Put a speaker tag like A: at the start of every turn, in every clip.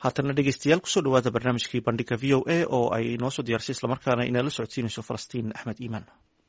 A: haatana dhegeystayaal kusoo dhawaada barnaamijkii bandhiga v o a oo ay noo soo diyaarisay islamarkaana inala socodsiinayso falastiin axmed iimaan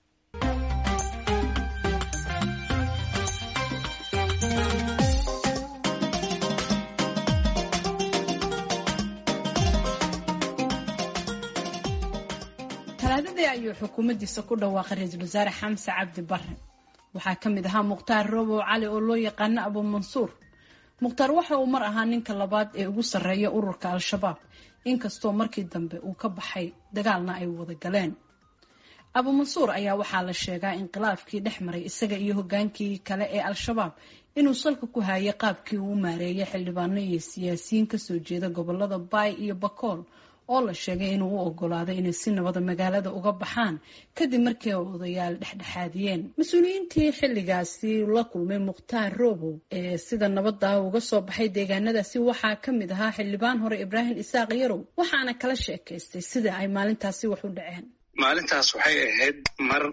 B: talaadadii ayuu xukuumaddiisa ku dhawaaqay ra-iisul wasaare xamse cabdi bare waxaa ka mid ahaa mukhtaar robow cali oo loo yaqaano abu mansuur mukhtaar waxa uu mar ahaa ninka labaad ee ugu sarreeya ururka al-shabaab inkastoo markii dambe uu ka baxay dagaalna ay wada galeen abu mansuur ayaa waxaa la sheegaa inqilaafkii dhex maray isaga iyo hogaankii kale ee al-shabaab inuu salka ku hayay qaabkii uu u maareeyay xildhibaano iyo siyaasiyiin kasoo jeeda gobolada baay iyo bakool oo la sheegay inuu u ogolaaday inay si nabada magaalada uga baxaan kadib markii odayaal dhexdhexaadiyeen mas-uuliyiintii xilligaasi la kulmay mukhtaar robow ee sida nabada uga soo baxay deegaanadaasi waxaa ka mid ahaa xildhibaan hore ibraahim isaaq yarow waxaana kala sheekaystay sida ay maalintaasi wax u dhaceen
C: maalintaas waxay ahayd mar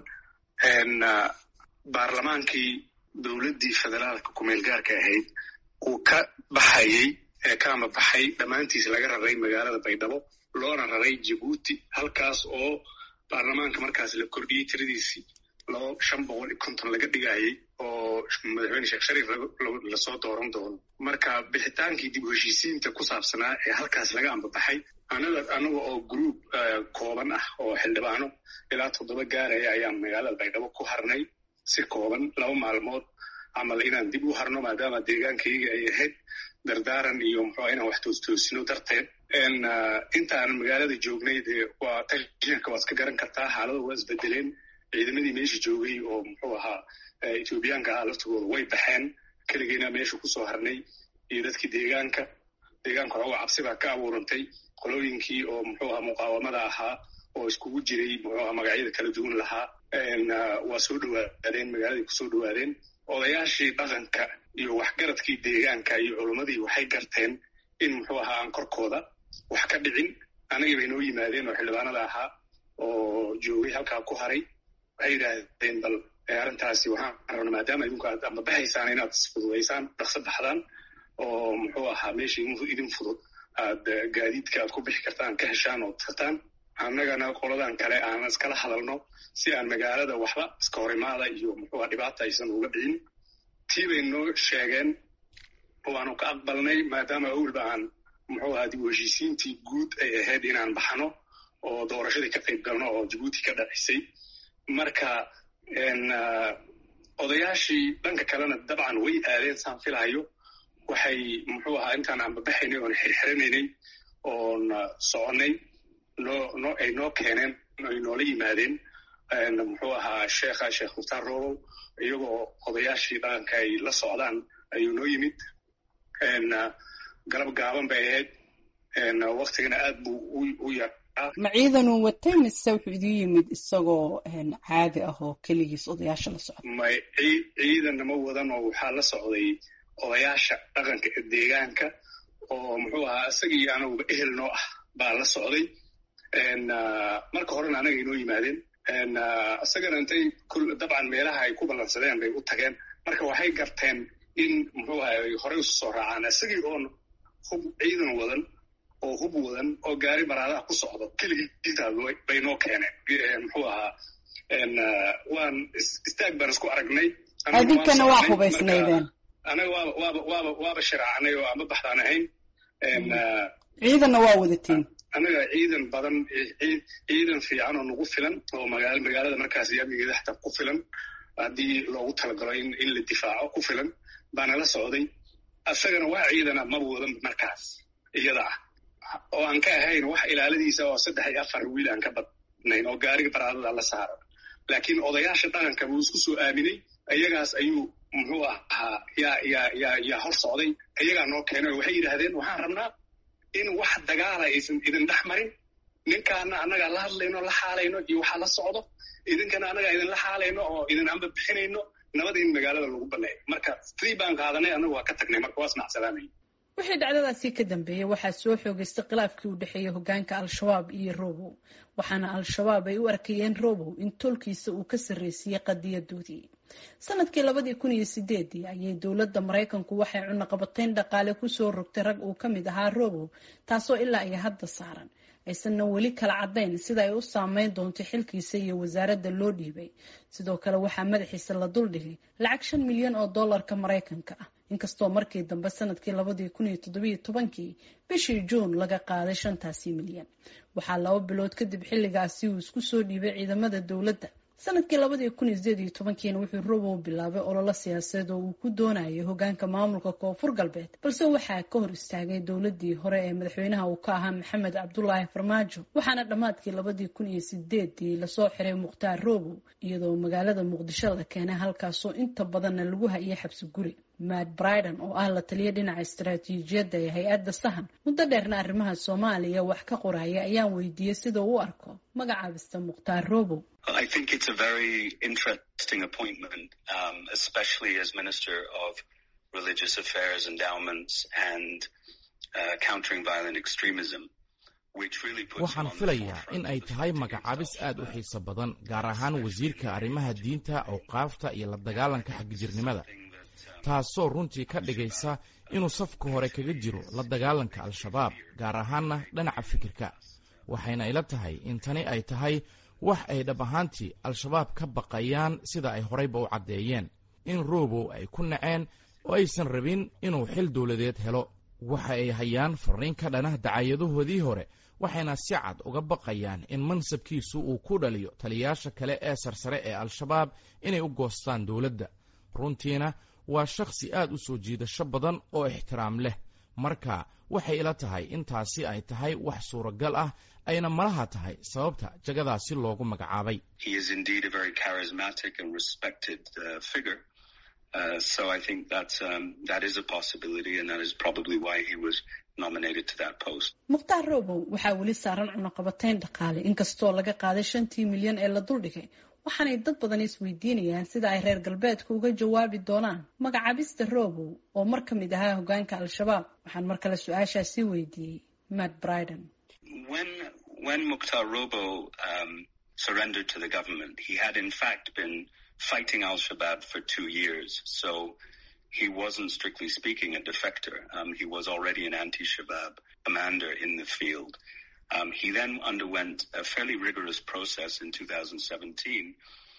C: baarlamaankii dowladdii federaalka kumeel gaarka ahayd uu ka baxayey ee kaama baxay dhammaantiis laga raray magaalada baydhabo loona raray jabuuti halkaas oo baarlamaanka markaas la kordhiyey tiradiisii laba shan boqol iyo konton laga dhigayey oo madaxweyne sheekh shariif lasoo dooran doono marka bixitaankii dib u heshiisiinta ku saabsanaa ee halkaas laga ambabaxay anaga anaga oo gruub kooban ah oo xildhibaano ilaa toddoba gaaraya ayaan magaalada baydhabo ku harnay si kooban laba maalmood camal inaan dib u harno maadaama deegaankayga ay ahayd dardaaran iyo muxua inaan wax toostoosino darteed intaan magaalada joognay dee waa tashanka waad iska garan kartaa xaalada waa isbedeleen ciidamadii meesha joogay oo muxuu ahaa ethoobiyaanka ahaa laftigooda way baxeen keligeena meesha kusoo harnay iyo dadkii deegaanka deegaanka waxooga cabsi baa ka abuurantay qolooyinkii oo muxuu ahaa muqaawamada ahaa oo iskugu jiray muxuu aha magacyada kala duwan lahaa waa soo dhawaadeen magaaladay kusoo dhawaadeen odayaashii dhaqanka iyo waxgaradkii deegaanka iyo culummadii waxay garteen in muxuu ahaa aan korkooda wax ka dhicin anagii bay noo yimaadeen oo xildhibaanada ahaa oo joogay halkaa ku haray waxay yidhaahdeen bal arrintaasi waxaan rabna maadaama idinku aad ambabaxaysaan inaad isfududaysaan dhaqso baxdaan oo muxuu ahaa meesha idin fudud aad gaadiidka aad ku bixi kartaan ka heshaan oo tartaan annagana qoladan kale aan iskala hadalno si aan magaalada waxba iska horimaada iyo muxuuha dhibaata aysan uga dhicin tii bay noo sheegeen waanu ka aqbalnay maadaama awalba aan muxuu ahaa dib u heshiisiintii guud ay ahayd inaan baxno oo doorashadii ka qayb galno oo jabuuti ka dhacisay marka odayaashii dhanka kalena dabcan way aadeen saan filahayo waxay muxuu ahaa intaan aanbabaxaynay oon xirxiranaynay oon soconnay noo no ay noo keeneen ay noola yimaadeen muxuu ahaa sheekha sheekh mukhtaar robow iyagoo odayaashii dhaqanka ay la socdaan ayuu noo yimid galab gaaban bay ahayd waktigana aad buu u yaraa
B: ma ciidanuu watay mise wuxuu idin yimid isagoo caadi ah oo keligiis odayaasha la socda
C: may ciidanna ma wadan oo waxaa la socday odayaasha dhaqanka ee deegaanka oo muxuu ahaa isagii anaguba ehel noo ah baa la socday marka horena anaga inoo yimaadeen isagana intay dabcan meelaha ay ku ballansadeen bay u tageen marka waxay garteen in muxuu aha ay horey usu soo raacaan isagii oon hub ciidan wadan oo hub wadan oo gaari baraadaha ku socdo keligiisaas bay noo keeneen muxuu ahaa waan istaag baan isku aragnay
B: adinkana waa hubaysnaydeen
C: anaga waaba waaba waaba waaba shiraacnay oo ama baxdaan ahayn
B: ciidanna waa wadatiin
C: anaga ciidan badan ciidan fiican oo nagu filan oo magaa magaalada markaas amnigeeda xataa ku filan haddii loogu talagalo in in la difaaco ku filan baana la socday isagana waa ciidana maba wadan markaas iyada ah oo aan ka ahayn wax ilaaladiisa oo saddex iyo afar wiil aan ka badnayn oo gaariga baraadada la saaro laakiin odayaasha dhaqanka buu isku soo aaminay iyagaas ayuu muxuu ahaa yaa yaa yaa yaa hor socday iyagaa noo keenay oo waxay yidhaahdeen waxaan rabnaa in wax dagaala aysan idin dhex marin ninkaana annagaa la hadlayno la xaalayno iyo waxaa la socdo idinkana annagaa idinla xaalayno oo idin amba bixinayno nabada in magaalada lagu baneeyo marka sidii baan qaadanay annagu waa ka tagnay marka waa isnacsalaamay
B: wixii dhacdadaasi ka dambeeyey waxaa soo xoogeystay khilaafkii u dhexeeyey hogaanka al-shabaab iyo robow waxaana al-shabaab ay u arkayeen robow in tolkiisa uu ka sarreysiiyey qadiyadoodii sanadkii labadii kun iyo sideedii ayay dowladda maraykanku waxay cunaqabatayn dhaqaale kusoo rogtay rag uu ka mid ahaa robow taasoo ilaa iyo hadda saaran aysanna weli kala caddayn sida ay u saameyn doonto xilkiisa iyo wasaaradda loo dhiibay sidoo kale waxaa madaxiisa la duldhigay lacag shan milyan oo dollarka maraykanka ah inkastoo markii dambe sanadkii labadii kun iyo toddobiyo tobankii bishii juun laga qaaday shantaasi milyan waxaa laba bilood kadib xilligaasi uu isku soo dhiibay ciidamada dowladda sanadkii labadii kun iyo sideed iyo tobankiina wuxuu robow bilaabay ololo siyaasadeed oo uu ku doonayay hogaanka maamulka koonfur galbeed balse waxaa ka hor istaagay dowladii hore ee madaxweynaha uu ka ahaa maxamed cabdulaahi farmaajo waxaana dhammaadkii labadii kun iyo sideedii lasoo xiray mukhtaar robow iyadoo magaalada muqdisho la keenay halkaasoo inta badanna lagu hayay xabsi guri matt briden oo ah la taliya dhinaca istaraatiijiyadda ee hay-adda sahan muddo dheerna arrimaha soomaaliya wax ka qoraya ayaan weydiiyey sida uu u arko magacaabista mukhtaar robow
D: I think it's a very interesting appointment, um, especially as Minister of Religious Affairs, Endowments, and uh, Countering Violent Extremism.
E: waxaan filayaa in ay tahay magacaabis aad u xiiso badan gaar ahaan wasiirka arrimaha diinta awqaafta iyo la dagaalanka xagjirnimada taasoo runtii ka dhigaysa inuu safka hore kaga jiro la dagaalanka al-shabaab gaar ahaanna dhinaca fikirka waxayna ila tahay in tani ay tahay wax ay dhab ahaantii al-shabaab ka baqayaan sida ay horeyba u caddeeyeen in robow ay ku naceen oo aysan rabin inuu xil dowladeed helo waxa ay hayaan fariin ka dhanah dacayadahoodii hore waxayna si cad uga baqayaan in mansabkiisu uu ku dhaliyo taliyayaasha kale ee sarsare ee al-shabaab inay u goostaan dowladda runtiina waa shakhsi aad u soo jiidasho badan oo ixtiraam leh marka waxay ila tahay intaasi ay tahay wax suuragal ah ayna malaha tahay sababta jagadaasi loogu magacaabay
B: mukhtaar robow waxaa weli saaran cunaqabatayn dhaqaale inkastoo laga qaaday shantii milyan ee la duldhigay waxaanay dad badan isweydiinayaan sida ay reer galbeedka uga jawaabi doonaan magacaabista robow oo mar ka mid ahaa hogaanka al-shabaab waxaan mar kale su-aashaasi weydiiyey matt briden
D: when Mukhtar Robo um, surrendered to the government, he had in fact been fighting Al Shabaab for two years. So he wasn't strictly speaking a defector. Um, he was already an anti Shabaab commander in the field. Um, he then underwent a fairly rigorous process in 2017.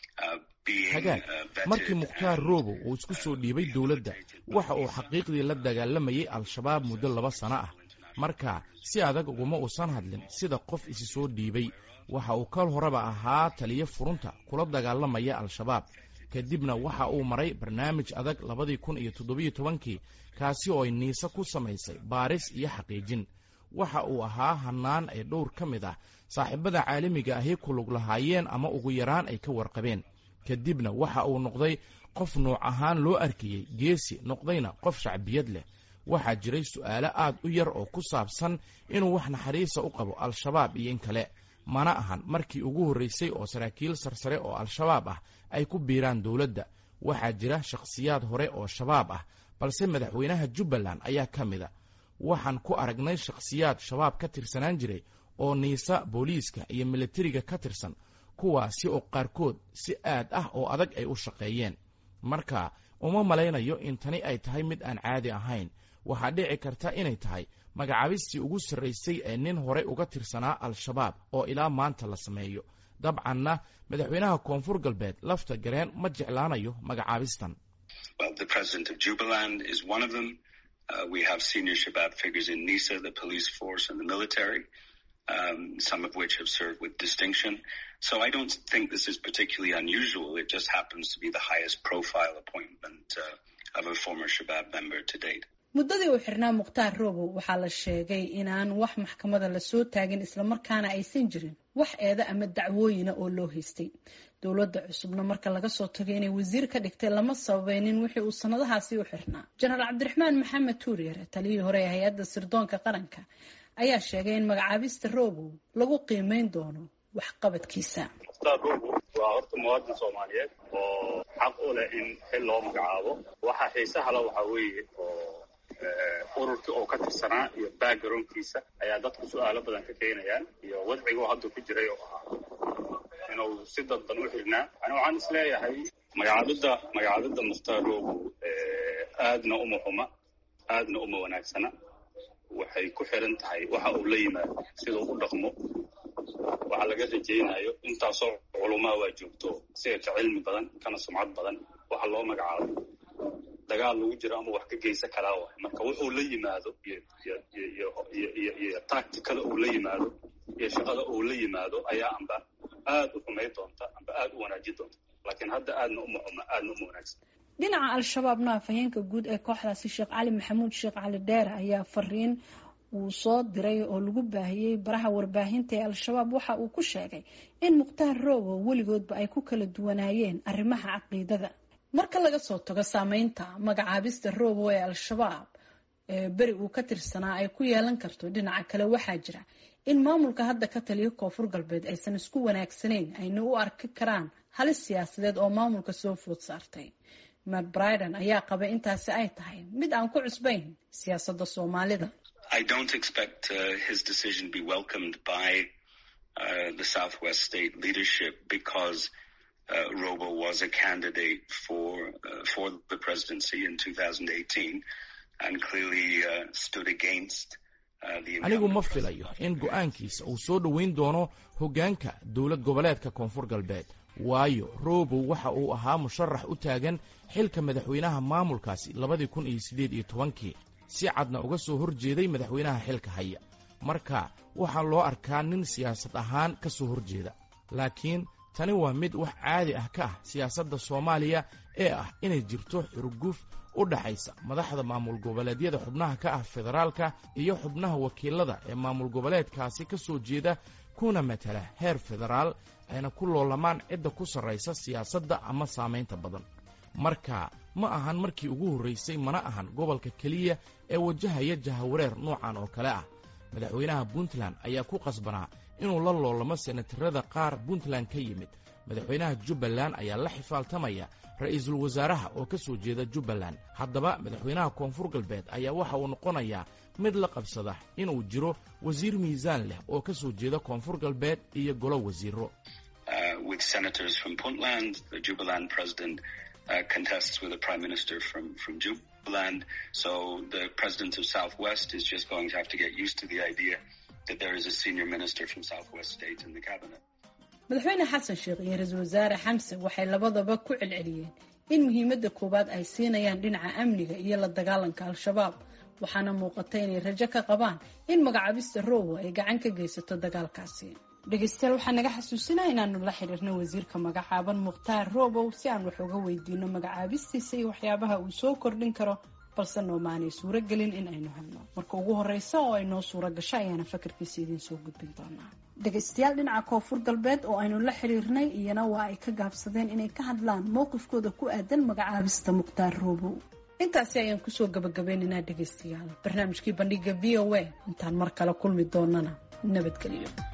E: hagaag markii mukhtaar robow uu isku soo dhiibay dowladda waxa uu xaqiiqdii la dagaalamayay al-shabaab muddo laba sano ah marka si adag uguma uusan hadlin sida qof isi soo dhiibay waxa uu kal horeba ahaa taliyo furunta kula dagaalamaya al-shabaab kadibna waxa uu maray barnaamij adag labadii kun iyo toddobiyo tobankii kaasi oo ay niise ku samaysay baaris iyo xaqiijin waxa uu ahaa hannaan ay dhowr ka mid ah saaxiibada caalamiga ahi ku lug lahaayeen ama ugu yaraan ay ka warqabeen kadibna waxa uu noqday qof nuuc ahaan loo arkayey geesi noqdayna qof shacbiyad leh waxaa jiray su'aalo aad u yar oo ku saabsan inuu wax naxariisa u qabo al-shabaab iyo in kale mana ahan markii ugu horraysay oo saraakiil sarsare oo al-shabaab ah ay ku biiraan dowladda waxaa jira shakhsiyaad hore oo shabaab ah balse madaxweynaha jubbaland ayaa ka mida waxaan ku aragnay shakhsiyaad shabaab ka tirsanaan jiray oo niisa booliiska iyo militariga ka tirsan kuwaasi oo qaarkood si aad ah oo adag ay u shaqeeyeen marka uma malaynayo in tani ay tahay mid aan caadi ahayn waxaa dhici karta inay tahay magacaabistii ugu sarraysay ee nin horey uga tirsanaa al-shabaab oo ilaa maanta la sameeyo dabcanna madaxweynaha koonfur galbeed lafta gareen ma jeclaanayo magacaabistan
D: Uh, we have senior Shabab figures in NISA, the police force, and the military, um, some of which have served with distinction. So I don't think this is particularly unusual. It just happens to be the highest profile appointment uh, of a former Shabab member to date.
B: muddadii uu xirnaa mukhtaar robow waxaa la sheegay inaan wax maxkamada lasoo taagin islamarkaana aysan jirin wax eeda ama dacwooyina oo loo haystay dowladda cusubna marka laga soo tagay inay wasiir ka dhigtay lama sababaynin wixii uu sanadahaasi u xirnaa jenaraal cabdiraxmaan maxamed tuuryare taliyii hore ee hay-adda sirdoonka qaranka ayaa sheegay in magacaabista robow lagu qiimeyn doono waxqabadkiisa
F: waa horta muwaadin soomaaliyeed oo xaq u leh in xil loo magacaabo waxa xiisaha la waxaa weeye oo ururkii oo ka tirsanaa iyo backgroundkiisa ayaa dadku su-aalo badan ka keenayaan iyo wadciga oo hadda ku jiray oo ahaa inuu si dadban u xirnaa yani waxaan is leeyahay magacaabidda magacaabidda mukhtaar robow aadna uma xuma aadna uma wanaagsana waxay ku xiran tahay waxa uu la yimaado siduu u dhaqmo waxa laga rajaynayo intaasoo culumaa waa joogto siga ka cilmi badan kana sumcad badan waxa loo magacaabo dagaal lagu jiro ama wax ka geysa kalaa waay marka wuxuu la yimaado iyo tacticada uu la yimaado iyo shaqada uu la yimaado ayaa amba aad u xumay doonta amba aad u wanaaji doonta laakiin hadda aadna uma xuma aadna uma wanaagsan
B: dhinaca al-shabaabna afhayeenka guud ee kooxdaasi sheekh cali maxamuud sheekh cali dheere ayaa fariin uu soo diray oo lagu baahiyey baraha warbaahinta ee al-shabaab waxa uu ku sheegay in mukhtaar roobo weligoodba ay ku kala duwanaayeen arrimaha caqiidada marka laga soo tago saameynta magacaabista roobo ee al-shabaab ee beri uu ka tirsanaa ay ku yeelan karto dhinaca kale waxaa jira in maamulka hadda ka taliyo koonfur galbeed aysan isku wanaagsanayn ayna u arki karaan halis siyaasadeed oo maamulka soo food saartay matt briden ayaa qaba intaasi ay tahay mid aan ku cusbayn siyaasadda soomaalida
D: I don't expect uh, his decision be welcomed by uh, the Southwest state leadership because uh, Robo was a candidate for uh, for the presidency in 2018 and clearly uh, stood against uh, the
E: anigu ma filayo in go'aankiisa uu soo dhoweyn doono hoggaanka dowlad goboleedka koonfur galbeed waayo robow waxa uu ahaa musharax u taagan xilka madaxweynaha maamulkaasi labadii kun iyo siddeed iyo tobankii si cadna uga soo hor jeeday madaxweynaha xilka haya marka waxaa loo arkaa nin siyaasad ahaan ka soo hor jeeda laakiin tani waa mid wax caadi ah ka ah siyaasadda soomaaliya ee ah inay jirto xurguf u dhaxaysa madaxda maamul goboleedyada xubnaha ka ah federaalka iyo xubnaha wakiilada ee maamul goboleedkaasi ka soo jeeda kuna matala heer federaal ayna ku loolamaan cidda ku sarraysa siyaasadda ama saamaynta badan marka ma ahan markii ugu horraysay mana ahan gobolka keliya ee wajahaya jahawareer noocan oo kale ah madaxweynaha puntland ayaa ku qasbanaa inuu la loolamo senatarada qaar puntland ka yimid madaxweynaha jubbaland ayaa la xifaaltamaya ra'iisul wasaaraha oo ka soo jeeda jubbaland haddaba madaxweynaha koonfur galbeed ayaa waxa uu noqonayaa mid la qabsada inuu jiro wasiir miisaan leh oo ka soo jeeda koonfur galbeed iyo golo wasiiro
D: Uh, contests with a prime minister from, from Jubaland. So the president of Southwest is just going to have to get used to the idea that there is a senior minister from Southwest State in the cabinet.
B: madaxweyne xasan sheekh iyo ra-iisul wasaare xamse waxay labadaba ku celceliyeen in muhiimadda koowaad ay siinayaan dhinaca amniga iyo la dagaalanka al-shabaab waxaana muuqata inay rajo ka qabaan in magacaabista rowo ay gacan ka geysato dagaalkaasi dhegeystayaal waxaa naga xasuusinaa inaanu la xiriirno wasiirka magacaaban mukhtaar robow si aan wax uga weydiino magacaabistiisa iyo waxyaabaha uu soo kordhin karo balse noomaanay suuro gelin in aynu helno marka ugu horeysa oo ay noo suuro gasho ayaana fakarkiisa idiin soo gudbin doonaa dhegeystayaal dhinaca koonfur galbeed oo aynu la xiriirnay iyana waa ay ka gaabsadeen inay ka hadlaan mowqifkooda ku aadan magacaabista mukhtaar robow intaasi ayaan kusoo gabagabeynaynaa dhegeystayaal barnaamijkii bandhiga v o a intaan mar kale kulmi doonana nabadgelyo